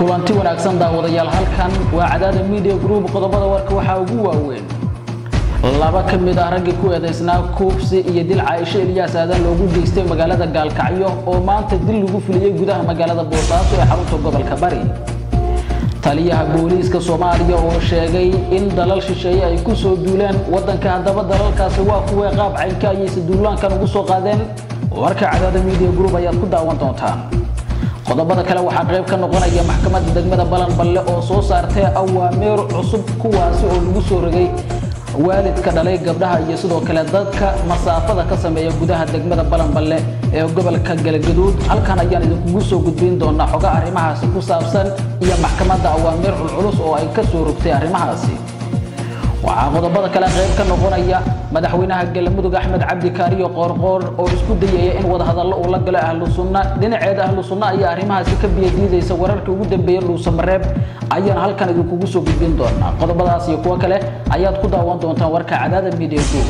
kulanti wanaagsan daawadayaal halkan waa cadaada media group qodobada warka waxaa ugu waaweyn laba ka mid ah raggii ku eedaysnaa kuubsi iyo dil caaisho eliyaas aadan loogu geystay magaalada gaalkacyo oo maanta dil lagu fuliyey gudaha magaalada boosaaso ee xarunta gobolka bari taliyaha booliiska soomaaliya oo sheegay in dalal shisheeye ay ku soo duuleen waddanka haddaba dalalkaasi waa kuwee qaab caynka ayayse duulaankan ugu soo qaadeen warka cadaada media group ayaad ku daawan doontaan qodobada kale waxaa qayb ka noqonaya maxkamadda degmada balanballe oo soo saartay awaameer cusub kuwaasi oo lagu soo rogay waalidka dhalay gabdhaha iyo sidoo kale dadka masaafada ka sameeya gudaha degmada balanballe ee gobolka galgaduud halkan ayaan idinkugu soo gudbin doonaa xoga arrimahaasi ku saabsan iyo maxkamadda awaameer culculus oo ay ka soo rogtay arrimahaasi waxaa qodobada kale qayb ka noqonaya madaxweynaha galmudug axmed cabdi kaariyo qoorqoor oo isku dayaya in wadahadallo uu la galo ahlu sunna dhinaceeda ahlu sunna ayaa arrimahaasi ka biyadiidaysa wararkii ugu dambeeyey dhuusamareeb ayaan halkan idinkugu soo gudbin doonaa qodobadaas iyo kuwo kale ayaad ku daawan doontaan warka cadaada media group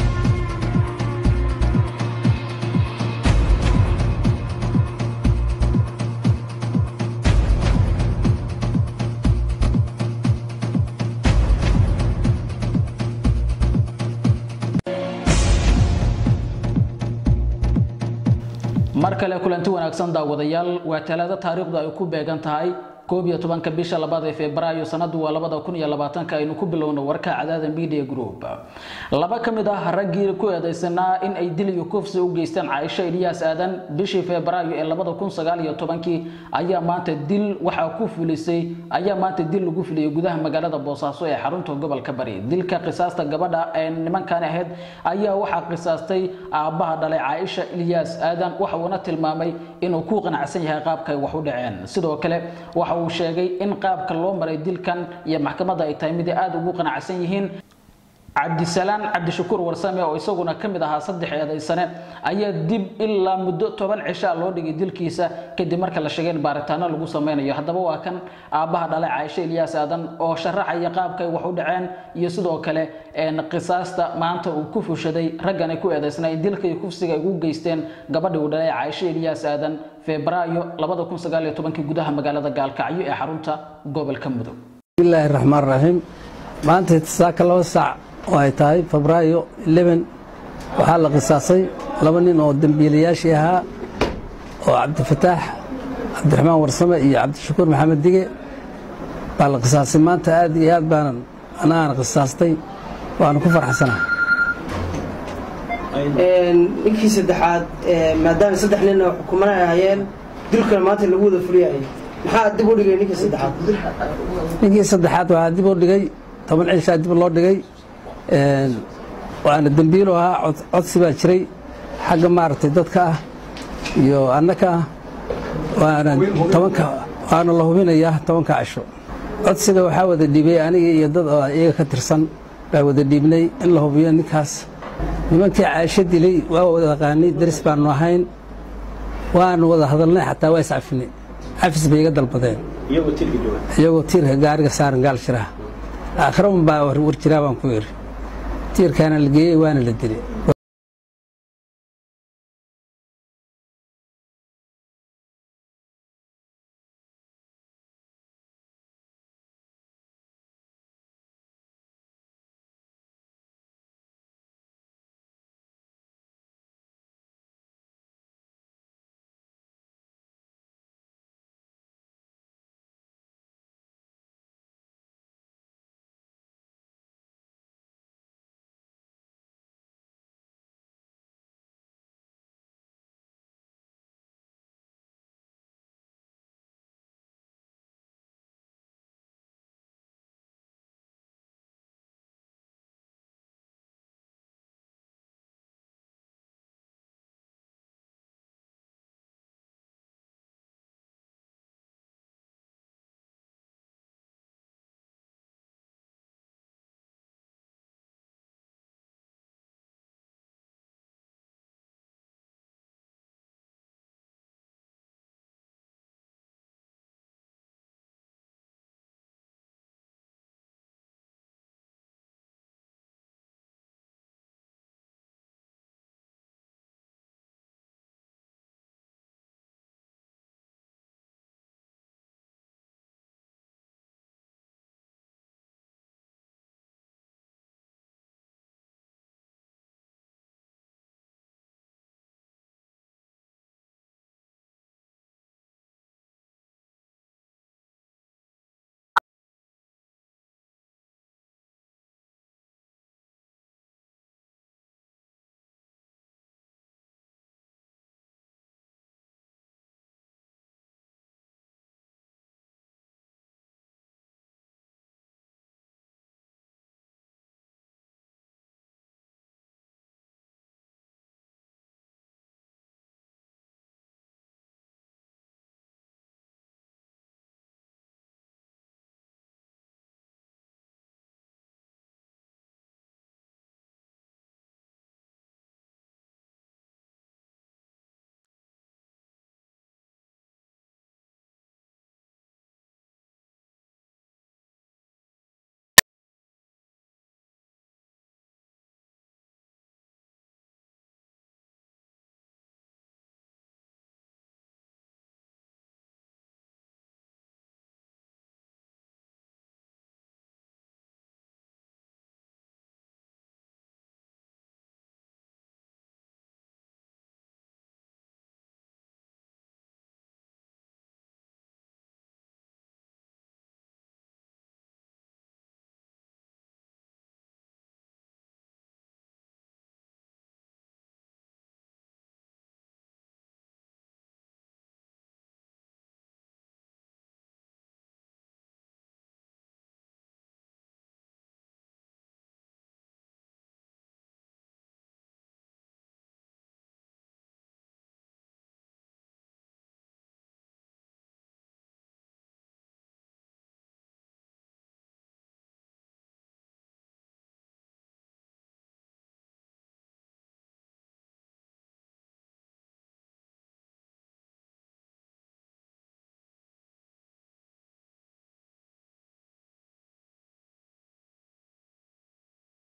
mar kale kulanti wanaagsan daawadayaal waa talaado taariikhdu ay ku beegan tahay koob iyo tobanka bisha labaad ee febraayo sanadu waa labada kun iyo labaatanka aynu ku bilowno warka cadaada media group laba ka mid ah raggii ku eedaysanaa in ay dil iyo kufsi u geysteen caaisho eliyaas aadan bishii febraayo ee labada kun sagaal iyo tobankii ayaa maanta dil waxaa ku fulisay ayaa maanta dil lagu fuliyey gudaha magaalada boosaaso ee xarunta gobolka bari dilka qisaasta gabadha ee nimankan ahayd ayaa waxaa qisaastay aabbaha dhalay caaisha eliyaas aadan waxa uuna tilmaamay inuu ku qanacsan yahay qaabka ay wax u dhaceen sidoo kale waxa uu sheegay in qaabka loo maray dilkan iyo maxkamadda ay tahay mid ay aada ugu qanacsan yihiin cabdisalaan cabdishakuur warsame oo isaguna ka mid ahaa saddex eedaysane ayaa dib ilaa muddo toban cishaa loo dhigay dilkiisa kadib marka la sheegay in baaritaano lagu sameynayo haddaba waa kan aabbaha dhalay caaisho eliyaas aadan oo sharaxaya qaabka ay wax u dhaceen iyo sidoo kale qisaasta maanta uu ku fushaday raggan ay ku eedaysnaa in dilka iyo kufsiga ay ugu geysteen gabadhii uu dhalay caaisho eliyaas aadan febraayo labada kun sagaal iyo tobankii gudaha magaalada gaalkacyo ee xarunta gobolka mudug bismillaahi raxmaan raxiim maanta saaka laba saac oo ay tahay febraayo waxaa la qisaasay laba nin oo dembiilayaashii ahaa oo cabdifataax cabdiraxmaan warsame iyo cabdishakuur maxamed dige baa la qisaasay maanta aad iyo aad baanan anagaan qisaastay waanu ku farxsanaha ninkii saddexaad maadaama saddex nin oo xukuman ay ahayeen dilkana maanta lagu wada fuliyayay maxaa dib u dhigay ninkii saddexaad ninkii saddexaad waxaa dib u dhigay toban cishaa dib loo dhigay waana dembiilo ahaa codsi baa jiray xagga maaragtay dadka ah iyo annaka ah waana tobanka waana la hubinayaa tobanka casho codsiga waxaa wada dhiibay aniga iyo dad oo iyaga ka tirsan baa wada dhiibnay in la hubiyo ninkaas nimankii caasho dilay waa wada aqaanay daris baanu ahayn waanu wada hadalnay xataa waa iscafinay cafis bay iga dalbadeen iyagoo tiirka gaariga saaran gaal jiraha aakhira un baa war jiraa baan ku iri tiirkaana la geeyey waana la dilay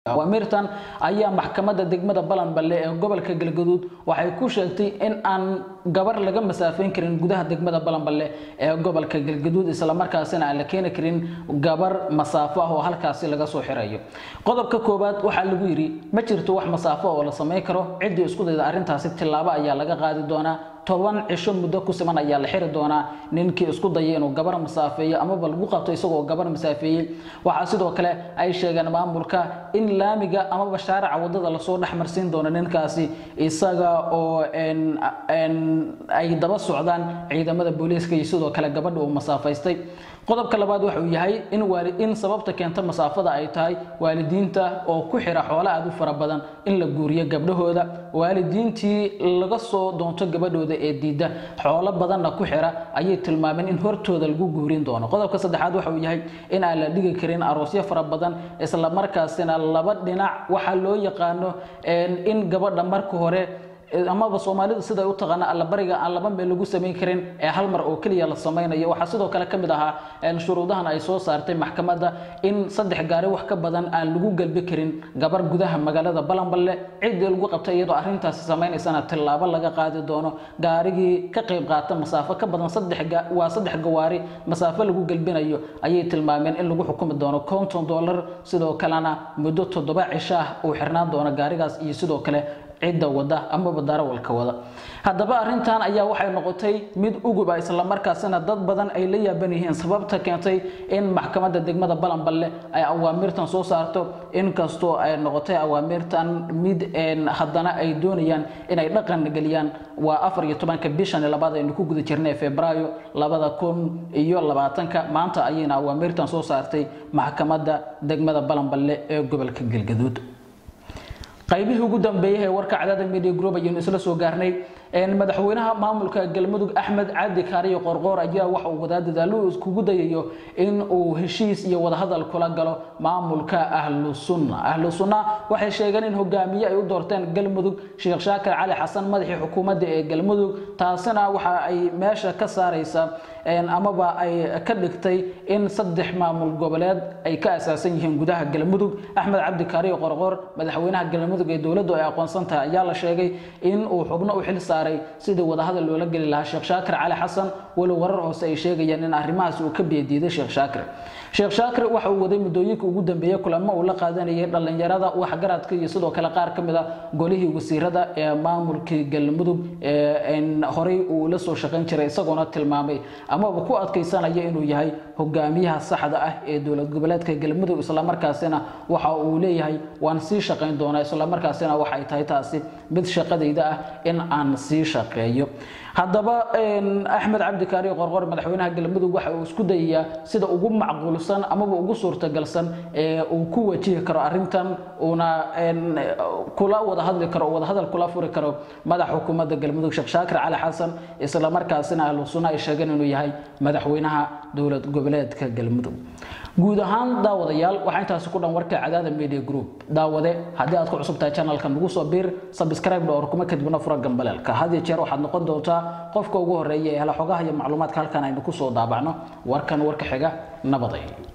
awaamirtan ayaa maxkamadda degmada balanballe ee gobolka galgaduud waxay ku sheegtay in aan gabar laga masaafeyn karin gudaha degmada balanballe ee gobolka galgaduud islamarkaasina aan la keeni karin gabar masaafo ah oo halkaasi laga soo xirayo qodobka koowaad waxaa lagu yidhi ma jirto wax masaafo oo la samayn karo ciddii isku dayda arrintaasi tillaabo ayaa laga qaadi doonaa toban cisho muddo ku siman ayaa la xiri doonaa ninkii isku dayay inuu gabar masaafeeyo amaba lagu qabto isagoo gabar masaafeeyey waxaa sidoo kale ay sheegeen maamulka in laamiga amaba shaarica wadada lasoo dhexmarsiin doono ninkaasi isaga oo ay daba socdaan ciidamada booliiska iyo sidoo kale gabadha uu masaafaystay qodobka labaad waxa uu yahay in in sababta keenta masaafada ay tahay waalidiinta oo ku xira xoolo aad u fara badan in la guuriyo gabdhahooda waalidiintii laga soo doonto gabadhooda ee diidda xoolo badanna ku xira ayay tilmaameen in hortooda lagu guurin doono qodobka saddexaad waxa uu yahay in aan la dhigi karin aroosyo fara badan isla markaasina laba dhinac waxaa loo yaqaano in gabadha marka hore amaba soomaalida siday u taqaana allabariga aan laba meel lagu samayn karin ee hal mar oo keliya la samaynayo waxaa sidoo kale ka mid ahaa shuruudahan ay soo saartay maxkamadda in saddex gaari wax ka badan aan lagu galbi karin gabar gudaha magaalada balanballe ciddii lagu qabtay iyadoo arrintaasi samaynaysana tillaabo laga qaadi doono gaarigii ka qayb qaata masaafo ka badan waa saddex gawaari masaafo lagu galbinayo ayay tilmaameen in lagu xukumi doono konton dollar sidoo kalena muddo toddoba cisho ah uu xirnaan doono gaarigaas iyo sidoo kale cidda wada amaba darawalka wada haddaba arrintan ayaa waxay noqotay mid uguba islamarkaasina dad badan ay la yaaban yihiin sababta keentay in maxkamadda degmada balanballe ay awaamirtan soo saarto inkastoo ay noqotay awaamirtan mid haddana ay doonayaan inay dhaqan geliyaan waa afar iyo tobanka bishan labaad aynu ku guda jirnay febraayo labada kun iyo labaatanka maanta ayayna awaamirtan soo saartay maxkamadda degmada balanballe ee gobolka galgaduud qaybihii ugu dambeeyay ee warka cadaada media group ayaynu isla soo gaarnay madaxweynaha maamulka galmudug axmed cabdi kaariyo qorqoor ayaa waxa uu wadaa dadaalo iskugu dayayo in uu heshiis iyo wadahadal kula galo maamulka ahlu sunna ahlu sunna waxay sheegeen in hogaamiye ay u doorteen galmudug sheekh shaakir cali xasan madaxii xukuumadda ee galmudug taasina waxa ay meesha ka saaraysa amaba ay ka dhigtay in saddex maamul goboleed ay ka asaasan yihiin gudaha galmudug axmed cabdi kaariyo qorqoor madaxweynaha galmudug ee dowladdu ay aqoonsan tahay ayaa la sheegay in uu xubno u xil saaray sidii wadahadal loola geli lahaa sheekh shaakir cali xasan walow warar hoose ay sheegayaan in arrimahaas uu ka biyadiiday sheekh shaakir sheekh shaakir waxa uu waday muddooyinka ugu dambeeyey kulamo uu la qaadanayay dhallinyarada waxgaradka iyo sidoo kale qaar ka mid a golihii wasiirada ee maamulkii galmudug horey uu la soo shaqayn jiray isagoona tilmaamay amaba ku adkaysanaya inuu yahay hogaamiyaha saxda ah ee dowlad goboleedka galmudug islamarkaasina waxa uu leeyahay waan sii shaqayn doonaa islamarkaasina waxay tahay taasi mid shaqadayda ah in aan sii shaqeeyo haddaba axmed cabdi kaari qorqor madaxweynaha galmudug waxa uu isku dayayaa sida ugu macquulsan amaba ugu suurtagalsan ee uu ku wajihi karo arrintan uuna kula wada hadli karo wada hadal kula furi karo madax xukuumadda galmudug sheekh shaakir cali xasan isla markaasina ahlu sunna ay sheegeen inuu yahay madaxweynaha dowlad goboleedka galmudug guud ahaan daawadayaal waxaa intaasi ku dhan warka cadaada media group daawade haddii aad ku cusub tahay channelka nagu soo biir subscribe dhowr kuma kadibna fura gambaleelka had iyo jeer waxaad noqon doontaa qofka ugu horeeya ee hela xogaha iyo macluumaadka halkan aynu ku soo daabacno warkan warka xiga nabaday